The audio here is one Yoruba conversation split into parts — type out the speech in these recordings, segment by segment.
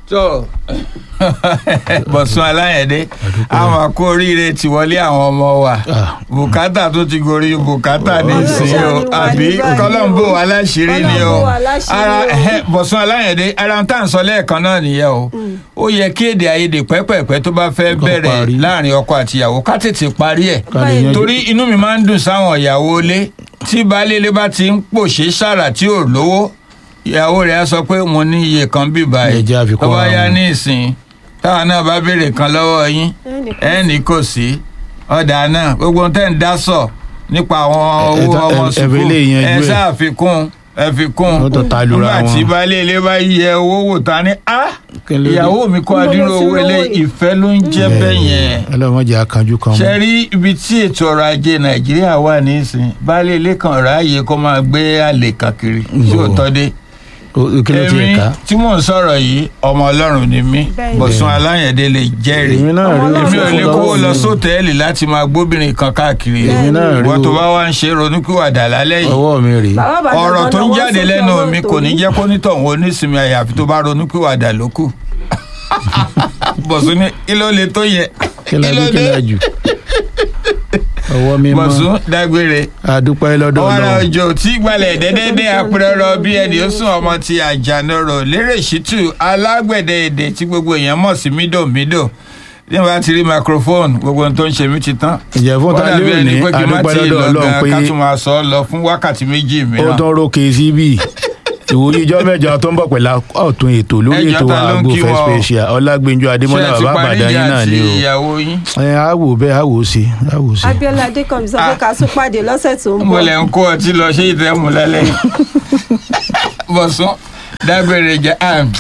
tó bọ̀sùn aláyẹ̀dé àwọn àkó oríire ti wọlé àwọn ọmọ wa Ah. bùkátà tó ti gorí bùkátà ní Ọlọ́run ìsìn o ṣàánú wa àbí ní báyìí kọ́lọ́mbò o. aláṣírí ni o Kọ́lọ́mbò aláṣírí ara o. ẹhẹ́, bọ̀sùn aláyẹ̀dé ara ń tà ń sọ lẹ́ẹ̀kan náà nìyẹn o ó yẹ kí èdè àìyedè pẹ́pẹ́pẹ́ tó bá fẹ́ Kó bẹ̀rẹ̀ parí. láàrin ọkọ àtìyàwó ká tètè parí ẹ̀ ká lè yanjú. torí inú mi máa ń dùn sáwọn ìyàwó ilé tí baálé ilé bá ti ń pòṣé sára tí ò lówó ìyàwó rẹ̀ á sọ pé mo ní iye kan bí báyìí Ẹ jẹ́ àfikún tó bá ara yá wọn. ní ìsìn táwọn náà bá béèrè kan lọ́wọ́ yín ẹnì kò sí ọ̀dà náà gbogbo ohun tẹ́ ń dá sọ nípa àwọn Ẹ- ẹ owó ta- ọmọ ẹ- ẹ sùkúù fi lè yanjú ẹ ẹ̀. ṣàfikún ẹ fi kún Ó tó ta lura nígbà tí wọn. baálé ilé bá yẹ owó wò ta ni á Kí ló dé? ìyàwó mi kó Níbo ló adúrú ti owó ilé rówó yìí? ìfẹ́ ló ń jẹ́ bẹ́ẹ̀ yẹn ọlọ́mọdé akanjú kan ṣe rí ibi tí ètò ọrọ̀ ajé nàìjíríà wà nísìn baálé ilé kan ráàyè kó máa gbé àlè kankiri tí ò tọ́ dé O- kí ló ti èmi ẹ̀ka. tí mò ń sọ̀rọ̀ yìí ọmọ ọlọ́run ni mí Bẹ́ẹ̀ni. bọ̀sùn aláyẹ̀dé lè jẹ́rìí èmi náà rí Ọmọ èmi ò Ọlọ́run lè fún kówó lọ́wọ́ lọ mi. sóòtẹ́ẹ̀lì láti máa gbóbìnrin kan káàkiri èmi náà rí ìwọ tó o. bá wá ń ṣe ronúkúwàdà lálẹ́ yìí ọwọ́ mi rèé Bàbá Ìbàdàn ọ̀rọ̀ tó ń lọ́wọ́ jáde sókè lẹ́nu ọwọ́ mi kò tòun. ní jẹ́ kó nítọ̀hún onísinmi àyàfi tó bá ronúkúwàdà ló kù bọ̀sùn ní kí ló le tó yẹ kí la bí kí la jù ọwọ́ mi mọ́ bọ̀sùn dágbére adúpẹ́ lọ́dọ̀ ọ̀rọ̀ ọlọ́run òjò tí gbalẹ̀ dẹ́dẹ́dẹ́ apẹ̀rọ̀ bí ẹni ó sùn ọmọ ti àjànàrò lérè ṣítù alágbẹ̀dẹ èdè tí gbogbo èèyàn mọ̀ sí mídòmídò ní wàá ti rí microphone gbogbo ohun tó ń ṣe mí ti tán. ìjẹ́ fún Ó ta dàbí lé ẹni òní pé kí n má adúpẹ́ tíì lọ́dọ̀ lọ ọlọ́run gan pé ká tún máa sọ ọ lọ fún wákàtí méjì ó mìíràn. tún rókè síbí ìwòye ìjọ mẹ́jọ tó ń bọ̀ pẹ̀lú ọ̀tún ètò lórí Ẹjọ́ ètò ta ló ń àgbo kí fẹ́ wọn o? special ọlágbẹ́njọ adémọ́lá ṣé ẹ ti bàbá parí àbàdàn ìjà yín náà àti ni o ìyàwó yín. ẹ á wò bẹ́ẹ̀ á wò ó sí á wò ó sí. Abíọ́lá Adékànmí sọ pé ká tún pàdé lọ́sẹ̀ tó ń mo bọ̀. lè ń kó ọtí lọ ṣé ìtẹ́mú lálẹ́ yìí. bọ̀sùn dágbére jẹ́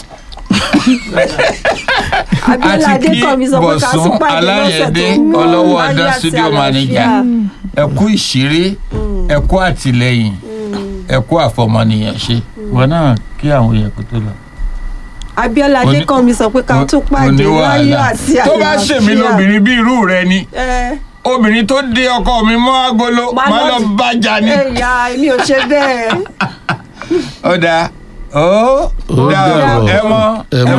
Abíọ́lá àti kí Adékànmí sọ pé ká tún bọ̀sùn pàdé lọ́sẹ̀ aláyẹ̀dé tó ń bọ̀. ọlọ́wọ́ Láyé ọdán àti studio àlàáfíà. manager ẹ̀kú ìṣeré ẹ̀kú àtìlẹ́yìn ẹ̀kú àfọmọnìyàn ṣe wọn náà kí àwọn èèyàn kó tó lọ. Abíọ́lá Oní- Adékànmí sọ pé ká tún pàdé Oníwàhálà. láyọ̀ àti àlàáfíà. tó bá ṣèmi lóbìnrin bí irú rẹ ni Ẹ obìnrin tó dé ọkọ mi mọ́ agolo Má má lọ- lọ bájà ni. ẹ̀yà èmi ò ṣe bẹ́ẹ̀. ó dáa ó Ó dáa dàbọ̀. ẹ mọ Ẹ ẹ mọ.